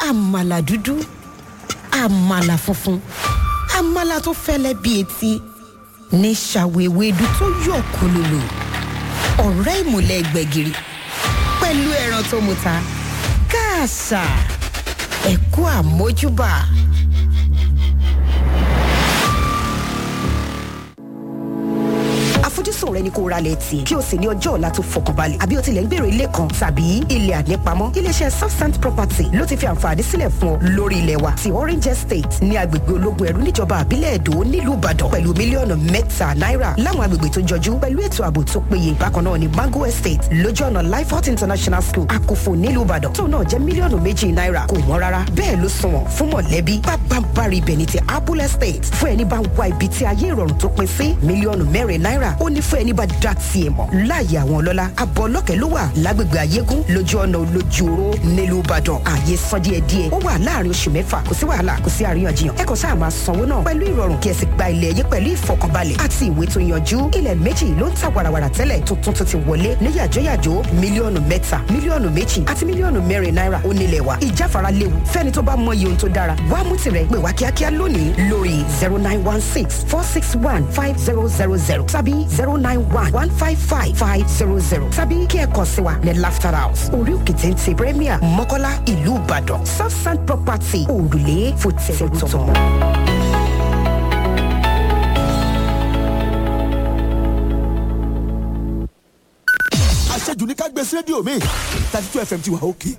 àmàlà dúdú àmàlà funfun àmàlà tó fẹ́lẹ́ bí etí ní ṣàwéwédú tó yọ̀ kólólò ọ̀rẹ́ ìmùlẹ̀ gbẹ̀gìrì pẹ̀lú ẹran tó muta káàsà ẹ̀kú àmójúbà. àfojúsùn rẹ ni kó ra lẹ̀ tì kí o sì ní ọjọ́ ọ̀la tó fọkànbalẹ̀ àbí o tilẹ̀ ń gbèrò ilé kan tàbí ilẹ̀ ànípamọ́ iléeṣẹ́ southsand property ló ti fi àǹfààní sílẹ̀ fún ọ lórí ilẹ̀ wa ti orange estate ní agbègbè ológun ẹ̀rú níjọba àbílẹ̀ èdò nílùú ìbàdàn pẹ̀lú mílíọ̀nù mẹ́ta náírà láwọn agbègbè tó jọjú pẹ̀lú ètò ààbò tó péye bákan náà ní mango estate lójú ọ̀nà lifehot international school àkófò nílùú ìbàdàn tó náà jẹ́ mílíọ̀nù méjì náírà kò wọ́n rárá bẹ́ẹ̀ ló sunwọ̀n fún mọ̀lẹ́bí pápánbárì ibẹ̀ ní ti apple estate fún ẹni bá ń wá ibi tí ayé ìrọ̀rùn tó pin sí mílíọ̀nù mẹ́rin náírà ó ní fún ẹni bá dá tiẹ̀ mọ̀ láàyè àwọn ọlọ́lá abọ́ ọlọ́kẹ́ ló wà lágbègbè ayégún lójú ọ̀nà olójú oró nílùú ìbàdàn ààyè san díẹ̀ díẹ̀ ó wà láàrin oṣù mẹ́fà kò sí wàhálà kò sí àríyànjiyàn ẹ kàn sáà máa sanwó náà pẹ̀lú ìrọ̀rùn kí ẹ sì gba ilẹ̀ yín pẹ̀lú ìfọkànbalẹ̀ àti ìwé tó yanjú ilẹ̀ méjì ló ń ta wàràwàrà tẹ́lẹ̀ tuntun tó ti wọlé ní yàjóyàjó mílíọ̀nù mẹ́ta mílíọ̀nù méjì àti mílíọ̀nù mẹ́rin náírà ó nílẹ̀ wa ìjáfara léwu fẹ́ni tó bá mọ iye ohun tó dára wá mú tirẹ̀ pè wá kíákíá lónìí lórí zero nine one six four six one five zero zero zero tàbí zero nine one one five five five zero zero tàbí kí ẹ kàn sí wa ní laughter house orí òkè téńté premier mọ́kọ́lá ìlú ìbàdàn southside property òrùlé fòtẹ́ẹ̀tọ̀. àṣejù ní ká gbé sí rédíò mi thirty two fm ti wà òkè.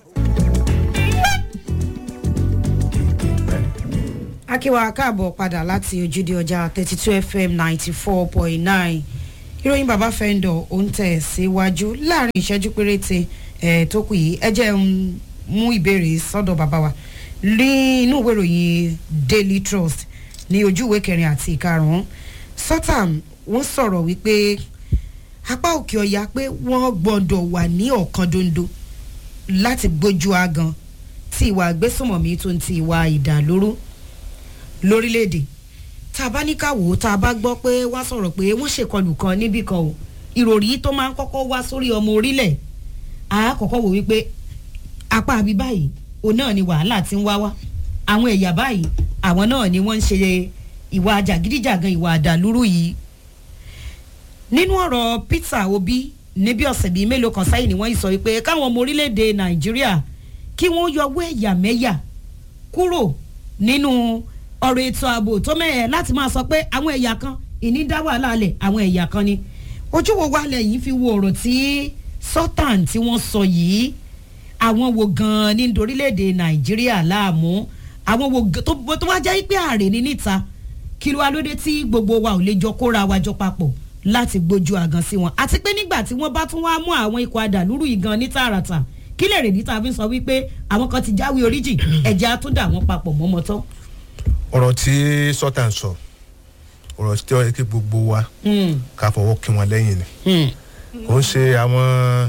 akíwa káàbọ̀ padà láti ojúde ọjà thirty two fm ninety four point nine ìròyìn bàbá fẹ́ńdọ̀ ó ń tẹ̀ síwájú láàrin ìṣẹ́jú péréte ẹ̀ tó kù yìí ẹ jẹ́ ń mú ìbéèrè sọ́dọ̀ bàbá wa ní inú ìwé ìròyìn daily trust ní ojú ìwé kẹrin àti ìkarùn-ún sọ́tàm wọ́n sọ̀rọ̀ wípé apá òkè ọ̀yà pé wọ́n gbọ́dọ̀ wà ní ọ̀kan dondo láti gbójú agan tí ìwà àgbésùmọ̀mí tó ń ti ìwà ìdàlóró lórílẹ̀‐èdè tá a bá ní ká wò ó tá a bá gbọ́ pé wọ́n sọ̀rọ̀ pé wọ́n ṣèkọlù kan níbì kan o ìròrí tó máa ń kọ́kọ́ wá sórí ọmọ orílẹ̀ a kọ́kọ́ wò wípé apá àbí báyìí òun náà ni wàhálà ti ń wá wá àwọn ẹ̀yà báyìí àwọn náà ni wọ́n ń ṣe ìwà jàgídíjàgan ìwà àdàlúrú yìí nínú ọ̀rọ̀ peter obi níbi ọ̀sẹ̀ bíi mélòó kan sẹ́yìn ni wọ́n sọ wípé káwọn ọmọ orílẹ̀-èdè nàìjíríà kí wọ́n yọwọ́ ẹ̀yàmẹ́yà kúrò nínú ọ̀rọ̀ ètò ààbò tó mẹ́ẹ̀ láti máa sọ pé àwọn ẹ̀yà kan ìní dá wàhálà alẹ̀ àwọn ẹ̀yà kan ni ojú wo wálẹ̀ yìí fi wo ọ̀rọ̀ tí sultan tí wọ́n sọ yìí àwọn wo gan-an ní orílẹ̀-èdè nàìjíríà láàmú àwọn wo tó wá jẹ́ pé ààrẹ ní níta kí ló wá lóde tí gbogbo wa ò lè jọ kóra wa jọ papọ̀ láti gbójú àgàn sí wọn àti pé nígbà tí wọ́n bá tún wá mú àwọn ikọ̀ adàlúrú yìí gan ní tààràtà kí lè rèdí tá a fi sọ wípé àwọn kan ti jáwé oríjì ẹ̀jẹ̀ á tún dà wọ́n papọ̀ mọ́mọ́ tán ọ̀rọ̀ tí sọ́tà ń sọ ọ̀rọ̀ tí ó yẹ kí gbogbo wa ká fọwọ́ kí wọn lẹ́yìn ni kò ń ṣe àwọn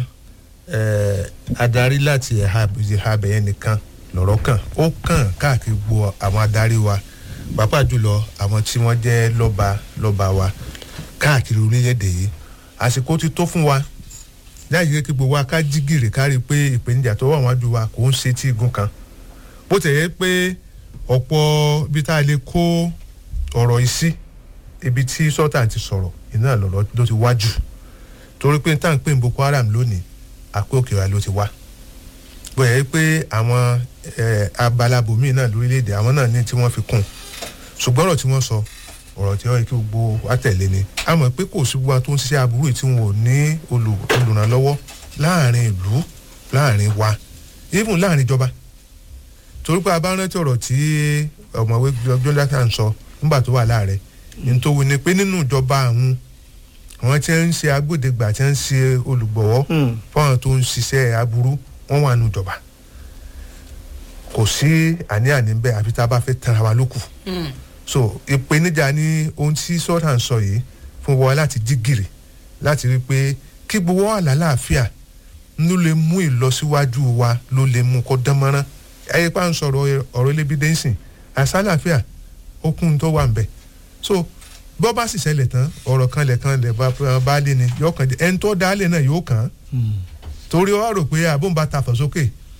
adarí láti ẹ̀ha abẹ̀yẹn nìkan lọ̀rọ̀ kàn ó kàn káàkiri gbogbo àwọn adarí wa pàápàá jùlọ àwọn tí wọ́n jẹ́ lọ́ba lọ́ba wa káàkiri orílẹ̀-èdè yìí àsìkò ti tó fún wa láì yẹ kí gbogbo wa ká jí gìrì ká rí i pé ìpèníjà tó wà wájú wa kò ń ṣe tí igun kan bó tẹ̀ yẹ pé ọ̀pọ̀ ibi tá a lè kó ọ̀rọ̀ yìí sí ibi tí sọ́tà ti sọ̀rọ̀ iná lọ̀rọ̀ ló ti wá jù torí pé tá à ń pè ní boko haram lónìí àpé òkè wa ló ti wá bóyá yẹ pé àwọn abalabòmíì náà lórílẹ̀‐èdè àwọn náà ní tí wọ́n fi kún ṣùgbọ́n ọ̀rọ̀ tí wọ́n sọ ọ̀rọ̀ tí wọ́n yẹ kí gbogbo wa tẹ̀lé ni a mọ̀ pé kò sí gbogbo tó ń ṣiṣẹ́ aburú tí wọn ò ní olùrànlọ́wọ́ láàrin ìlú láàrin wa even láàrin ìjọba torí pé a bá rántí ọ̀rọ̀ tí ọ̀mọ̀wé jonathan sọ nígbà tó wà láàrẹ̀ nítorí ni pé nínú ìjọba àwọn àwọn tí ń ṣe agbódegbà tí ń ṣe olùgbọ̀wọ́ fáwọn tó ń ṣiṣẹ́ aburú wọ́n wà nínú ìjọba kò sí àní-àní bẹ́ẹ̀ àfi tá a bá fẹ́ tanra wa lókù so ìpèníjà ni ohun tí sọ́tà ń sọ yìí fún wa láti jí gìrì láti rí i pé kí gbowó wà lálàáfíà ló lè mú ìlọsíwájú wa ló lè mú kó dán mọ́rán ẹyẹ pa ń sọ̀rọ̀ ọ̀rọ̀ ilé bíi dẹ́nsìn àsálàfíà okun tó wà ń bẹ̀ so bọ́ bá sì ṣẹlẹ̀ tán ọ̀rọ̀ kan lẹ̀ kan lẹ̀ bá lé ni yóò kàn jẹ́ ẹni tó dá lé náà yóò kàn án torí wàá rò pé àbóǹba ta fọ̀ sókè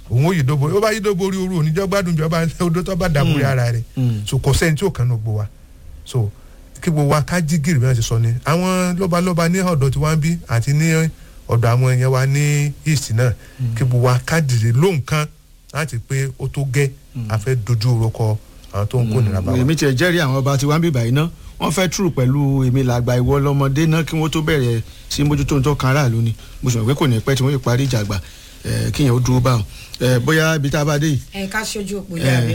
òun ò yí dóborí ó bá yí dóborí oru oníjọ́ gbádùn ìjọba odò tó bá dàbórí ara rẹ̀ so kò sẹ́ni tí ò kàn ní gbogbo wa so kí gbogbo wa ká jí gìrì bí wọ́n ti sọ ni àwọn lọ́balọ́ba ní ọ̀dọ̀ tí wọ́n ń bí àti ní ọ̀dọ̀ àwọn èèyàn wa ní east náà kí gbogbo wa ká dìde lóhùn kan láti pé ó tó gẹ́ a fẹ́ dojú orúkọ àwọn tó ń kó nira bá wa. èmi tiẹ̀ jẹ́rìí àwọn ọba tí wọ́n ń bíbà yìí ná wọ́n fẹ́ túrù pẹ̀lú èmi làgbà ìwọ lọ́mọdé náà kí wọ́n tó bẹ̀rẹ̀ sí mójútó tó kan aráàlú ni mo sọ pé kò ní pẹ́ tí wọ́n yóò parí ìjà àgbà kíyẹn ó dúró báwọn bóyá ibi tá a bá dé yìí. ẹ ká ṣe ojú òpó lẹ àbí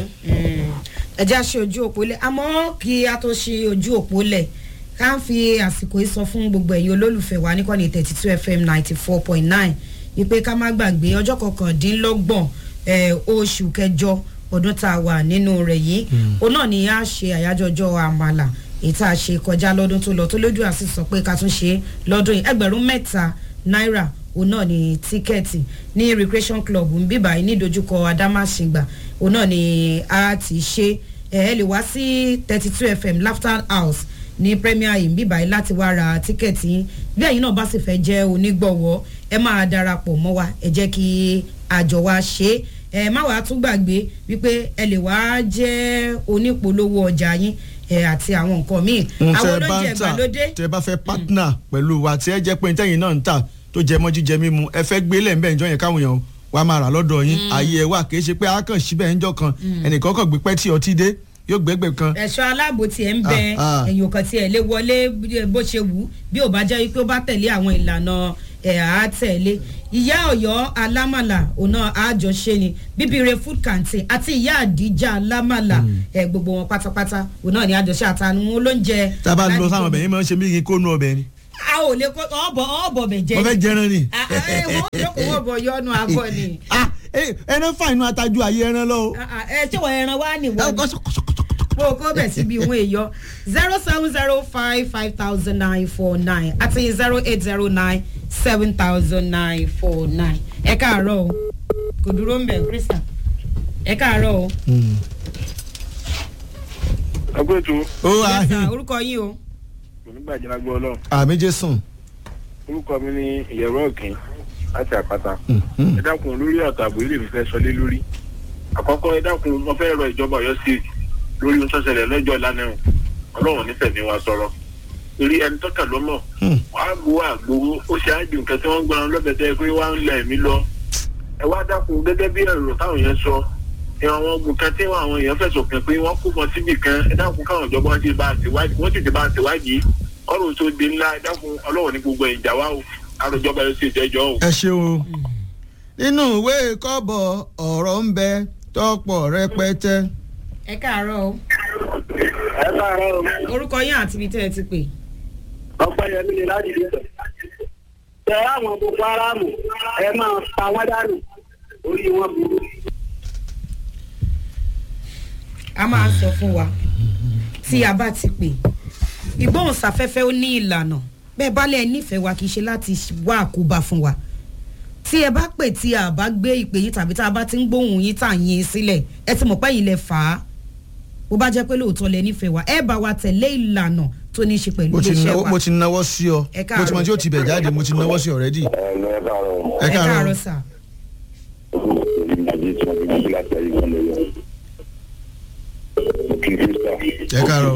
ẹ já ṣe ojú òpó lẹ àmọ́ kí a tó ṣe ojú òpó lẹ ká ń fi àsìkò yìí sọ fún gbogbo ẹ̀yin olólùfẹ́ wa níkànnì thirty two fm ninety four point nine wípé ká má gbàgbé ọjọ́ kọkàndínlọ́gbọ̀n oṣù kẹjọ ọdún tá a wà nínú rẹ̀ yìí òun náà ni a ṣe àyájọ́ ọjọ́ àmàlà èyí tá a ṣe kọjá lọ́dún tó lọ tó lójú àti sọ pé ká tún ṣe lọ́dún yìí ẹgbẹ̀rún mẹ́ta náírà òun náà ni tíkẹ́ẹ̀tì ní recreation club ń bíbà yìí ní ìdojúkọ adámáṣingbà òun náà ni a ti ṣe ẹ ẹ lè wá sí thirty two fm laughter house ní premier yìí ń bíbà yìí láti wá ra tíkẹ́ẹ̀tì yín bí ẹ̀yin náà bá sì fẹ́ jẹ́ onígbọ̀wọ́ ẹ máa darapọ̀ mọ́ wa ẹ jẹ́ kí àjọ wa ṣe é ẹ má wàá tún gbàgbé wípé ẹ lè wá jẹ́ onípolówó ọjà yín ẹ àti àwọn nǹkan míì àwọn olóúnjẹ ìgbàlódé. tẹ bá fẹ́ partner pẹ̀lú wa tí ẹ jẹ́ pé ntẹ́yìn náà ń tà tó jẹ mọ́ jíjẹ mímu ẹ fẹ́ gbé lẹ́ńbẹ́ ìjọ yẹn káwọn èèyàn wá máa rà lọ́dọ̀ yín ààyè ẹ wà kì í ṣe pé a kàn síbẹ̀ ńjọ kan ẹnìkan kàn gbé pẹ́ tí ọtí dé yóò gbẹ́gbẹ́ kan. ẹ̀ṣọ́ aláàbò tiẹ̀ ń bẹ ẹ̀yìn òkan tiẹ̀ lé wọlé bó ṣe wù bí ò bá jẹ́ wípé ó bá tẹ̀lé àwọn ìlànà ẹ̀ á tẹ̀lé ìyá ọ̀yọ́ alámàlà ọ̀nà àjọṣe ni bíbire food canteen àti ìyá àdíjà alámàlà ẹ̀ gbogbo wọn pátápátá òun náà ni àjọṣe àtàwọn olóúnjẹ. tá a bá lọ sáwọn ọbẹ̀ yín máa ń ṣe mí kí n kó nu ọbẹ̀ ni a ò lè kó ọbọ ọbọ bẹ jẹ. mo fẹ́ jẹran ni. wọ́n jókòó wọ́n bọ̀ yọnu abọ́ ni. ẹran fà inú atajú ayé ẹran lọ. ẹ ṣé wọ́n ẹran wá nìwọ ni. mo kó bẹ̀ síbi ìwọ̀n èèyàn zero seven zero five five thousand nine four nine àti zero eight zero nine seven thousand nine four nine. ẹ káàárọ̀ o kò dúró ń bẹ̀ krista ẹ káàárọ̀ o. agbẹ́tù. ó Yes, sir. àhìn orúkọ yín o. onígbàjẹ́ lágbó ọlọ́run àmì jésùn. orúkọ mi ní ìyẹ̀rọ ọ̀kìn láti àpáta ẹ dákun lórí àtààbò ilé mi fẹ́ sọlé lórí àkọ́kọ́ ẹ dákun mo fẹ́ rọ ìjọba ọ̀yọ́ state lórí ohun tó ṣẹlẹ̀ lọ́jọ́ lánàá ẹ̀hún ọlọ́run nífẹ̀ẹ́ mi wá sọ̀rọ̀ torí ẹni tó kà lọ́mọ̀ wàá gbowó àgbowó ó ṣe àjò nǹkan tí wọ́n ń gbọ́n lọ́bẹ̀ tẹ́ pé wá ń lẹ̀ mí lọ ẹ wá dákun gẹ́gẹ́ bí ẹ̀rọ táwọn yẹn sọ àwọn ogun kan tí àwọn èèyàn fẹ̀sùn kàn pé wọ́n kú wọn síbì kan ẹ dákun káwọn ìjọba wọn ti bá a ṣèwádìí wọ́n sì ti bá a ṣèwádìí ọ̀rọ̀ tó di ńlá ẹ dákun ọlọ́run ní gbogbo ìjà wa o àròjọba yóò ṣe ìjẹ́jọ́ o. ẹ ṣeun nínú ìwé kọ́bọ̀ ọ̀rọ̀ ń bẹ tọ́pọ̀ rẹpẹtẹ. ẹ káàárọ̀ o ẹ káàárọ̀ o. orúkọ yín àti ibi tẹ́ ẹ ti pè. ọpẹ́ yẹmí ni láti dé tẹ àwọn boko haram ẹ máa pa wọn dànù orí wọn burú. a máa ń sọ fún wa tí a bá ti pè ìgbóhùnsáfẹ́fẹ́ ó ní ìlànà bẹ́ẹ̀ bá lẹ̀ nífẹ̀ẹ́ wa kì í ṣe láti wá àkóbá fún wa tí ẹ bá pè tí a bá gbé ìpè yín tàbí tá a bá ti ń gbóhùn yín tà yín sílẹ̀ ẹ ti mọ̀ pé yìí lẹ fà á bó bá jẹ́ pé lóòótọ́ lẹ nífẹ̀ẹ́ wa ẹ bá wa tẹ̀lé ìlànà tó ní í ṣe pẹ̀lú mo ti iléeṣẹ́ náwó wa mo ti náwó sí ọ Ẹ mo ti mọ káàárọ̀. tí ó ti bẹ̀ jáde mo ti náwó sí ọ̀rẹ́dì. ẹ káàárọ̀ sà ẹ káàárọ̀.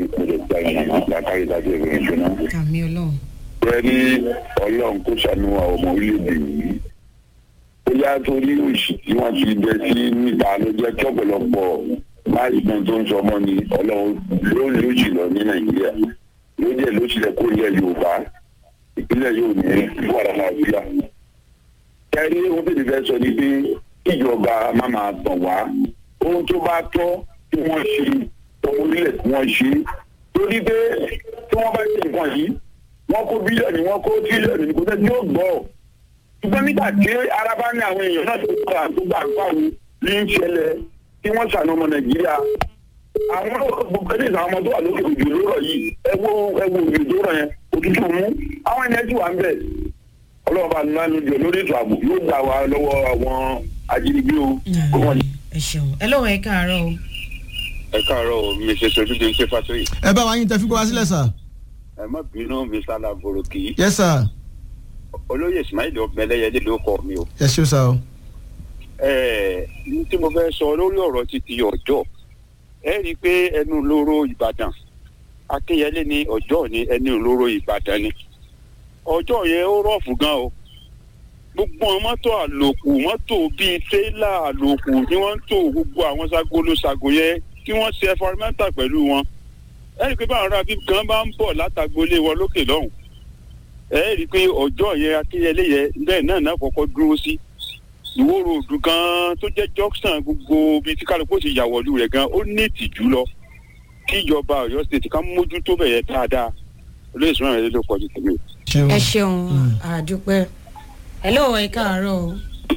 àmì ọlọ́run bẹ́ẹ̀ni ọlọ́run kó ṣàánú àwọn ọmọ orílẹ̀-èdè yìí ó yá torí òṣì tí wọ́n ti bẹ sí níta ló jẹ́ kí ọ̀pọ̀lọpọ̀ máìsàn tó ń sọ ọmọ ni ọlọ́run ló ń lóṣì lọ ní nàìjíríà ló jẹ́ lóṣì lẹ kó ilẹ̀ yorùbá ìpínlẹ̀ yóò ní wàrà nàìjíríà. kẹ́rí ohun tó ti fẹ́ sọ ni pé kíjọba má máa tàn wá ohun tó bá tọ́ kí wọ́n ṣe ohun orílẹ̀ tí wọ́n ṣe torí pé tí wọ́n bá ṣe nǹkan yìí wọ́n kó bílíọ̀nù wọ́n kó tírílíọ̀nù kò tẹ́ tí ó gbọ́ ṣùgbọ́n nígbà tí ara bá ní àwọn èèyàn náà tó gbà tó gbà pàrọ̀ ní í ṣẹlẹ̀ tí wọ́n ṣàna ọmọ nàìjíríà àwọn gbogbo ẹni àwọn ọmọ tó wà lókè òjò lórọ̀ yìí ẹ wo ẹ wo òjò tó rọ̀ yẹn òtútù mú àwọn ẹni ẹtì wà ń bẹ̀ ọlọ́ọ̀bá nínú jọ lórí ètò ààbò yóò gbà wá lọ́wọ́ àwọn ajínigbé o kó wọ́n ẹ ṣeun ẹ lọ́wọ́ ẹ káàárọ̀ o ẹ káàárọ̀ o mi ṣe sojú bí n ṣe fásitì ẹ bá wa yín tẹ fi gbọ́ wá sílẹ̀ sà. ẹ má bínú mi sálà bòròkì yes sir olóyè ismail ọmọlẹyẹdẹ ló kọ mi o ẹ ṣeun sà o. ẹ ní tí mo fẹ́ sọ lórí ọ̀rọ̀ títí ọjọ́ ẹ rí i pé ẹnu lóró ìbàdàn akínyẹlé ní ọjọ́ ní ẹnu lóró ìbàdàn ni ọjọ́ yẹn ó rọ̀fù gan o gbogbo àwọn mọ́tò àlòkù mọ́tò bíi tírélà àlòkù ni wọ́n ń tò gbogbo àwọn sagolo sago yẹn tí wọ́n ṣe ẹfọrimẹ́ntà pẹ̀lú wọn ẹ rí i pé báwọn ará bíi kan bá ń bọ̀ látàgbólé wọn lókè lọ́hùn ẹ rí i pé ọjọ́ yẹn akínyẹlé yẹn bẹ́ẹ̀ náà náà kọ́kọ́ dúró sí ìwó ròdù gan tó jẹ́ junction gbogbo bíi tí kálukú ti yàwọ̀lú rẹ̀ gan ó ní ìtìjú lọ kí ìjọba ọ̀yọ́ state ká mójútó bẹ̀yẹ dáadáa olóyè sọ́nà rẹ̀ ló kọjú tèmi. ẹ ṣeun àdúpẹ́ hello ẹ káàárọ̀ o.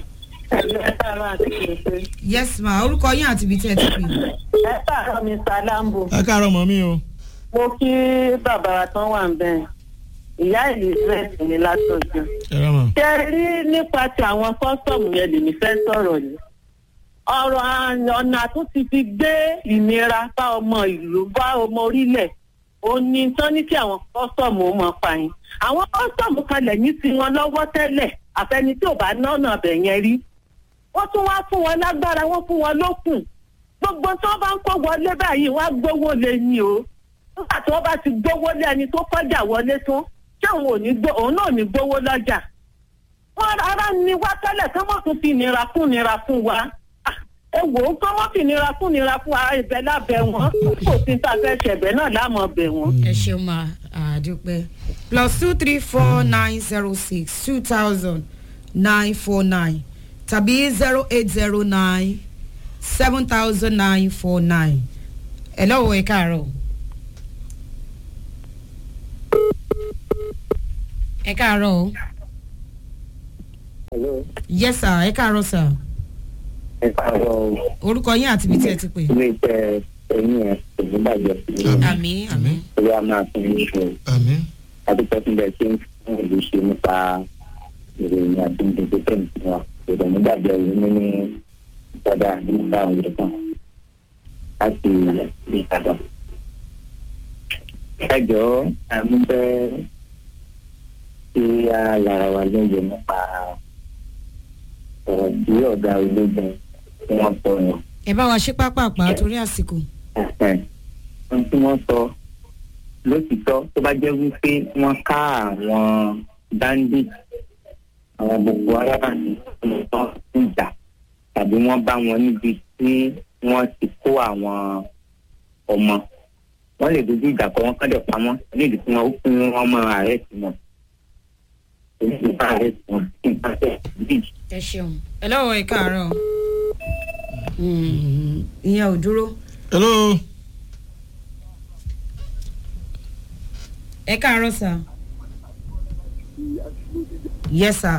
yes ma orúkọ yín àti ibi tí ẹ ti pè. ẹ káàárọ̀ mr lambo ẹ káàárọ̀ mọ́ mi o. mo kí bàbá wa tán wà ń bẹ̀ ìyá elizabeth ní látọjú. ẹ rà mọ́. ṣe rí nípa ti àwọn kọ́sọ̀mù yẹn lèmi fẹ́ sọ̀rọ̀ yìí ọ̀rọ̀ ọ̀nà tó ti fi gbé ìnira bá ọmọ ìlú bá ọmọ orílẹ̀ òní tán ní kí àwọn kọ́sọ̀mù ó mọ pààyàn àwọn kọ́sọ̀mù kalẹ̀ ní tiwọn lọ́wọ́ tẹ́lẹ̀ àfẹni tí ò bá nọ́ọ̀nà bẹ̀ yẹn rí wọ́n tún wá fún wọn lágbára wọ́n fún wọn lókùn gbogbo tí wọ́n bá ń kó wọlé báyìí wọ́n á gbówó lé ní o nígbà tí wọ́n bá ti gbówó lé ẹni tó kọjá wọlé tán tí òun ò ní gbó òun náà ò ní gbówó lọ́jà wọ́n rárá ni wá tẹ́lẹ̀ kí wọ́n tún fi nira kún nira fún wa ẹ wò ó kí wọ́n fi nira kún nira fún wa ibẹ̀ lábẹ́ wọn kò sí tá a fẹ́ ṣẹ̀bẹ̀ náà láàmú ọbẹ̀ wọn. ẹ ṣeun ma àdúpẹ́ plus two three four nine zero six two thousand nine four nine tàbí zero eight zero nine seven thousand nine four nine ẹ lọ́wọ́ ẹ káàárọ̀. ẹ káàárọ̀ o. Hello. yes sir ẹ káàárọ̀ sir. ẹ káàárọ̀ o. orúkọ yín àti ibi tí ẹ ti pè. ilé iṣẹ́ ẹ̀yìn ẹ̀ kò ní bàjẹ́ sí i. àmì àmì. orí a máa fún yín ṣe. àmì. adúpẹ́ fún bẹ́ẹ̀ tí ń fún ìlú ṣe nípa ìròyìn àti ìdìbò tẹ̀lé fún wa. ìròyìn nígbàgbọ́ yìí ní ní ìpadà nípa àwọn ìlú kan láti ìbàdàn. ẹ jọ̀ọ́ àmú bẹ́ẹ̀ tí a lára wa lóye nípa ọ̀rọ̀ tí ọ̀gá ológun tí wọ́n sọ yẹn. ẹ bá wa ṣe pápápá torí àsìkò. ohun tí wọ́n sọ lótìtọ́ tó bá jẹ́ wípé wọ́n ká àwọn bandit àwọn gbogbo aráàlú tó ń jà tàbí wọ́n bá wọn níbi tí wọ́n ti kó àwọn ọmọ wọ́n lè dojú ìjà kọ wọ́n kọ́dẹ̀ pamọ́ nídìí tí wọ́n fún wọn mọ ààrẹ tí wọn onídìí bá ààrẹ tí wọn kí n bá tẹ̀ bíi. ẹ ṣeun ẹ lọ́wọ́ ẹ káàárọ̀ ìyẹn ò dúró. hello. ẹ káàárọ̀ sir. yes sir.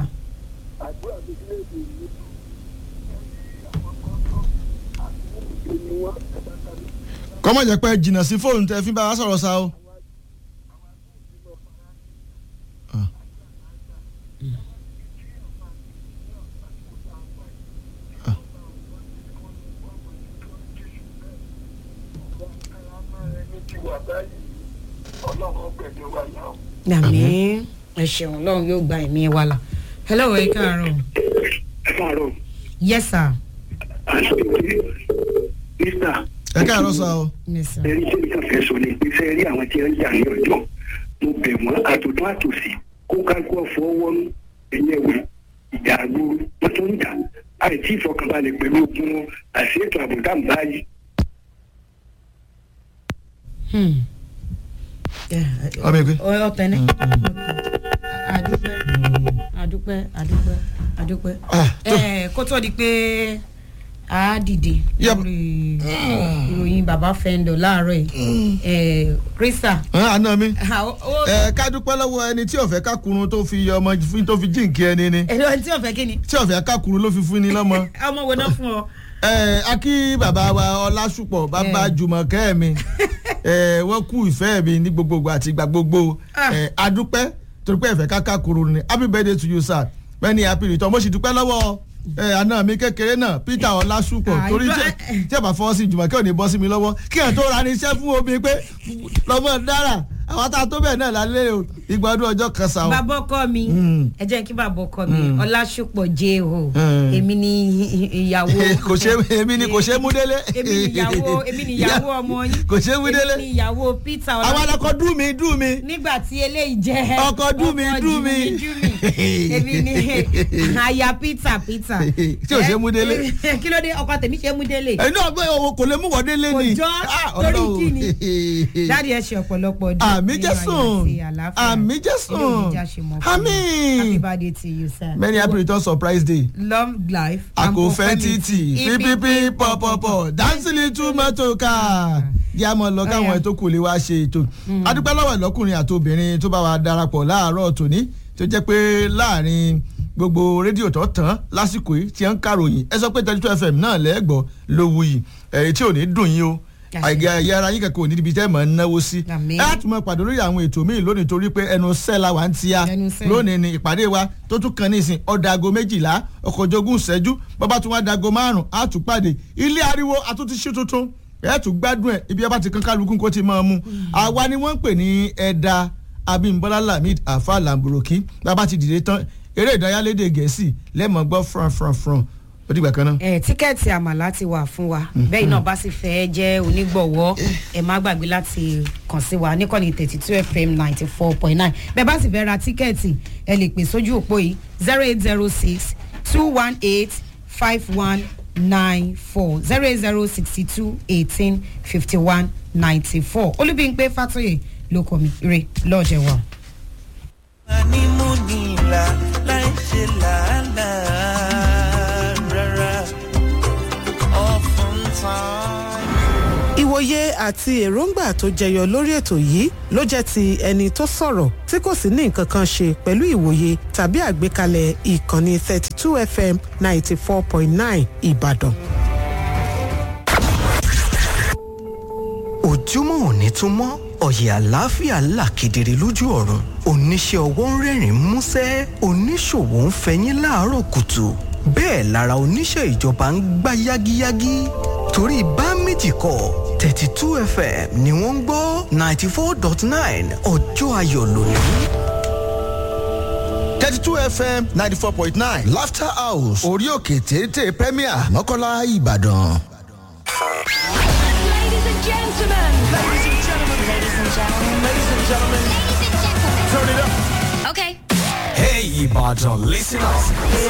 kọ́mọ̀ jẹ́ pé jìnnà sí fóònù tẹ fi bá wa sọ̀rọ̀ sa o. àmì ẹ ṣeun lọ́run yóò gba ẹ̀mí wa la hello ẹ káàárọ̀. ẹ káàárọ̀. yes sir. mr. ẹ káàárọ̀ sa o. yes sir. ẹni tí mi kàn fẹ́ sọ ni pé fẹ́ rí àwọn tí wọ́n ń jà ní ọjọ́ mo bẹ̀ wọ́n àtòtún àtòsí kó kájú ọ̀fọ̀ wọnú ẹ̀yẹ wẹ̀ ìjà àgbòrò wọ́n tó ń jà àìtí ìfọkànbalẹ̀ pẹ̀lú ogun wọn àti ètò àbùdá báyìí. ọmọ ẹgbẹ́. ọtẹ ní. àdúpẹ́ àdúpẹ́ àdúpẹ́ àdúpẹ́. ẹ kó tó di pé a dìde lórí ìròyìn bàbá fẹ́ńdọ̀ láàárọ̀ yìí krista. àná mi ẹ ká dúpẹ́ lọ́wọ́ ẹni tí ọ̀fẹ́ kákùnrin tó fi ọmọ tó fi jíǹkí ẹni ni. ẹni tí ọ̀fẹ́ kí ni. tí ọ̀fẹ́ kákùnrin ló fi fún ni lọ́mọ. ọmọ wo náà fún ọ. ẹ akí bàbá wa ọlásùpọ̀ bàbá jùmọ̀kẹ́ mi wọ́n kú ìfẹ́ mi ní gbogbogbò àti ìgbà gbogbo adúpẹ́ torí pé ẹ̀fẹ́ káká kúrò ní happy birthday to you sir many happy return mo sì dúpẹ́ lọ́wọ́ àna mi kékeré náà peter ọlásùpọ̀ torí tí ẹ bá fọwọ́ sí jùmọ̀kẹ́ ò ní bọ́ sí mi lọ́wọ́ kí ẹ̀ tó ra ní iṣẹ́ fún omi pé lọ́mọ dára àwọn tá a tó bẹ́ẹ̀ náà lálẹ́ o ìgbà ọdún ọjọ́ kan sa o. bàbá ọkọ mi ẹ jẹ́ kí bàbá ọkọ mi Mm. ọlásùpọ̀ jẹ́ o Mm. èmi ni ìyàwó kò ṣe èmi ni kò ṣe mú délé. èmi ni ìyàwó èmi ni ìyàwó ọmọ yín kò ṣe mú délé. èmi ni ìyàwó peter àwọn alakọ dùn mí dùn mí. nígbà tí eléyìí jẹ́ ọkọ dùn mí dùn mí. èmi ni aya peter peter tí ò ṣe mú délé. Eh, kí ló dé ọkọ tèmi ṣe mú délé ẹnu ọgbẹ́ òwò kò lè mú wọ́n délé ni. kò jọ torí kí ni dáàdi ẹ ṣe ọ̀pọ̀lọpọ̀ ọdún àmì nínú ayọ̀ jésùn àti àlàáfíà. àmì Ilé jésùn òní já ṣe mọ̀ fún mi. àmì. happy birthday to you sir. many happy return surprise day. long life and àkófẹ́ títì pípípí pọ̀pọ̀pọ̀ dáńsìlì túmọ̀tò ká yá mọ̀ lọ káwọn ètò kò lè wá ṣe ètò. adúpẹ́ lọ́wọ́ ìlọ́kùnrin àti obìnrin tó bá wa darapọ̀ láàárọ̀ tòní tó jẹ́ pé láàrin gbogbo rédíò tó tán lásìkò yìí tí wọ́n ń kàròyìn ẹ sọ pé thirty two fm náà lẹ́gbọ̀ọ́ ló wuyì èyí tí ò ní dùn yín o àìgá yàrá yín kankan ò ní ibi tẹ́ mọ̀ ń náwó sí. ẹ á tún mọ pàdé lórí àwọn ètò míì lónìí torí pé ẹnu sẹ́la wà ń tíya lónìí ni ìpàdé wa tó tún kan nísìn ọ̀dà aago méjìlá ọkọ̀ ojogun ṣẹ́jú bàbá tún wá dago márùn-ún á tún pàdé ilé ariwo àtúntí ṣí tuntun ẹ tún gbádùn ẹ ibi ẹ bá ti kan kálukú kó ti máa mú àwa ni wọ́n ń pè ní ẹ̀dá abimbola lamid afa lamburoki bàbá ti dìde tán eré ìdárayá lédè gẹ̀ẹ́sì lẹ́mọ̀ gbọ́ fran fran fran ó dìgbà kan náà. ẹ tíkẹ́ẹ̀tì àmàlà ti wà fún wa bẹ́ẹ̀ náà bá sì fẹ́ jẹ́ onígbọ̀wọ́ ẹ má gbàgbé láti kàn sí wa níkànnì thirty two fm ninety four point nine bẹ́ẹ̀ bá sì fẹ́ ra tíkẹ́ẹ̀tì ẹ lè pè sójú òpó yìí zero eight zero six two one eight five one nine four zero eight zero sixty two eighteen fifty one ninety four olúbíńpé fàtúyè ló kọ mi ire lọ́ọ̀jẹ̀ wa. Animunila láì ṣe làálàá rárá. Oftentimes. ìwòye àti èròǹgbà tó jẹyọ lórí ètò yìí ló jẹ́ ti ẹni tó sọ̀rọ̀ tí kò sì ní nǹkan kan ṣe pẹ̀lú ìwòye tàbí àgbékalẹ̀ ìkànnì thirty two fm ninety four point nine ìbàdàn. ojúmọ́ òní tún mọ́ ọ̀yẹ̀ àlàáfíà là kedere lójú ọ̀run oníṣẹ́ ọwọ́ ń rẹ́rìn músẹ́ oníṣòwò ń fẹyín láàárọ̀ kùtù bẹ́ẹ̀ lára oníṣẹ́ ìjọba ń gbá yágíyágí torí bá méjì kọ thirty two fm ni wọ́n ń gbọ́ ninety four dot nine ọjọ́ ayọ̀ lónìí. thirty two fm ninety four point nine laughter house orí òkè téńté premier mọ́kànlá ìbàdàn. Ladies and gentlemen. Ladies and gentlemen. Ladies and gentlemen. Ladies and gentlemen. Ladies and gentlemen. Turn it up. Okay. Hey, Ibadan listeners.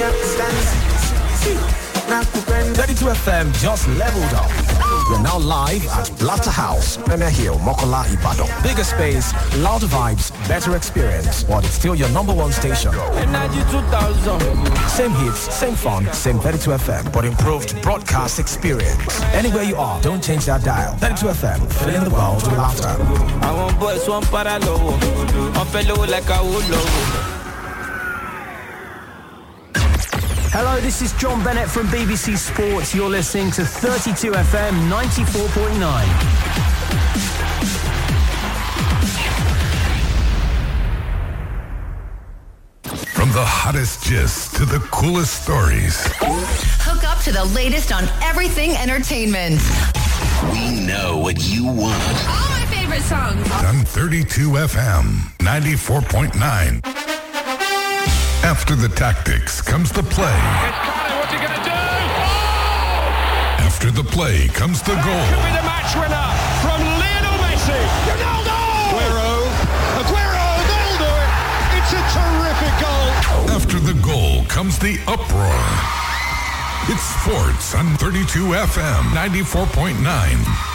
32 FM just leveled up. We're now live at Laughter House, Premier Hill, Mokola, Ibadan. Bigger space, louder vibes, better experience, but it's still your number one station. Energy 2000. Same hits, same fun, same 32 FM, but improved broadcast experience. Anywhere you are, don't change that dial. 32 FM, filling the world with laughter. Àwọn boys wọn para lọ́wọ́, wọ́n fẹ́ lówó like àwo lọ́wọ́. Hello, this is John Bennett from BBC Sports. You're listening to 32 FM 94.9. From the hottest gist to the coolest stories, Hook up to the latest on everything entertainment. we know what you want. All my favorite songs. On 32 FM 94.9. After the tactics comes the play. After the play comes the goal. The match winner from Lionel Messi. Ronaldo. Aguero. Aguero. They'll do it. It's a terrific goal. After the goal comes the uproar. It's sports on 32 FM 94.9.